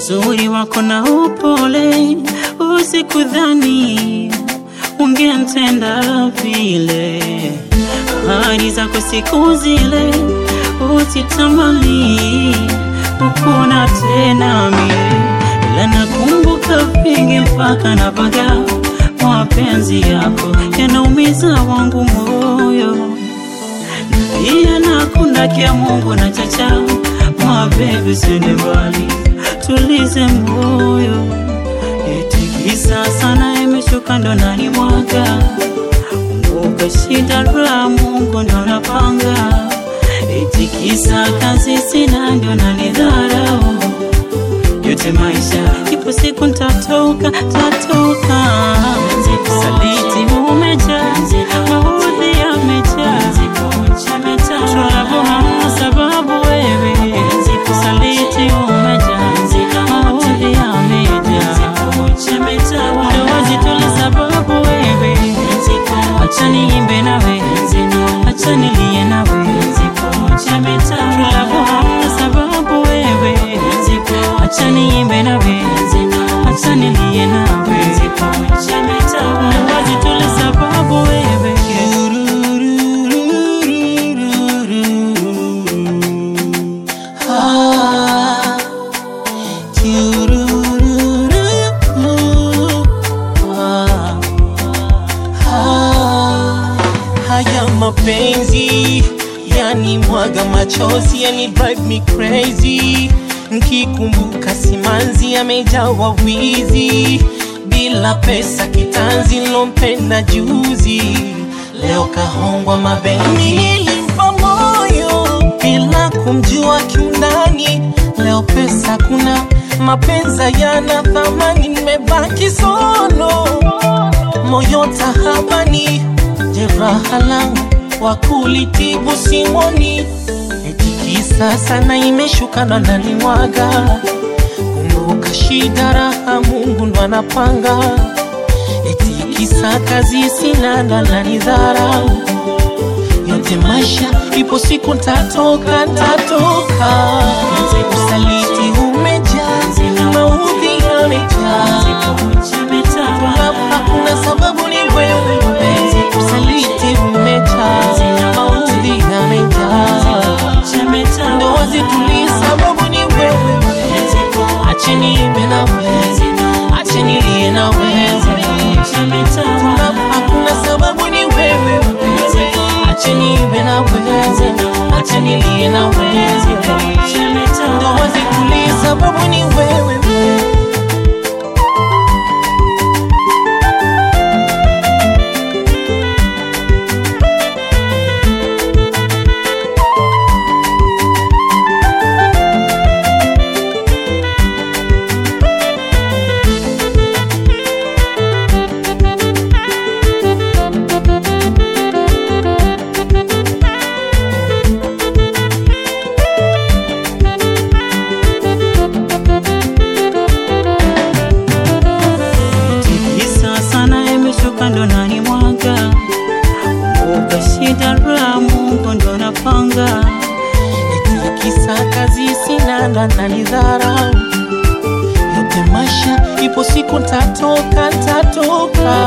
uzuri wako na upole, usikudhani ungenitenda vile. Ahadi zako siku zile usitamani ukuna tena mie, ila nakumbuka vingi mpaka napaga mapenzi yako yanaumiza wangu moyo iya nakunda kia Mungu na chacha mabebi, sende mbali, tulize moyo. Itikisa sana imeshuka ndo nani mwaga kumbuka shida la Mungu ndo napanga. Itikisa kazi sina ndo nanidharau yote maisha, ipo siku ntatoka, tatoka. Saliti umejaa, maudhi yamejaa, Tulabu hamna sababu wewe. Saliti umejaa, maudhi yamejaa, ndoa zitole sababu wewe. Acha niimbe nawe, acha nilie nawe, Tulabu hamna sababu wewe. Acha niimbe nawe, acha nilie nawe, ndoa zitole sababu wewe. Ah, kiurururu. Ah, ah. Haya mapenzi yani mwaga machozi yani drive me crazy nkikumbuka simanzi amejawa wizi bila pesa kitanzi lompenda juzi leo kahongwa mabenzi nilimpa moyo bila kumjua kiundani leo pesa kuna mapenza yana thamani nimebaki solo moyo tahabani jeraha langu wa kulitibu simoni etikisa sana imeshuka ndo nalimwaga kumbuka shida raha mungu ndo anapanga etikisa kazi sina ndo ananidharau yote maisha ipo siku ntatoka ntatoka usaliti umejaa maudhi yamejaa Hapa hakuna sababu ni wewe usaliti umejaa maudhi yamejaa ndoa zitulii sababu ni wewe acheni ibe na wewe acheni lie na wewe Hapa hakuna sababu ni wewe acheni ibe na wewe acheni lie na wewe ndoa zitulii sababu ni wewe Tikisa sana imeshuka ndo nani mwaga kumbuka shida la Mungu ndo napanga Etikisa kazi sina ndo ananidharau yote maisha ipo siku ntatoka ntatoka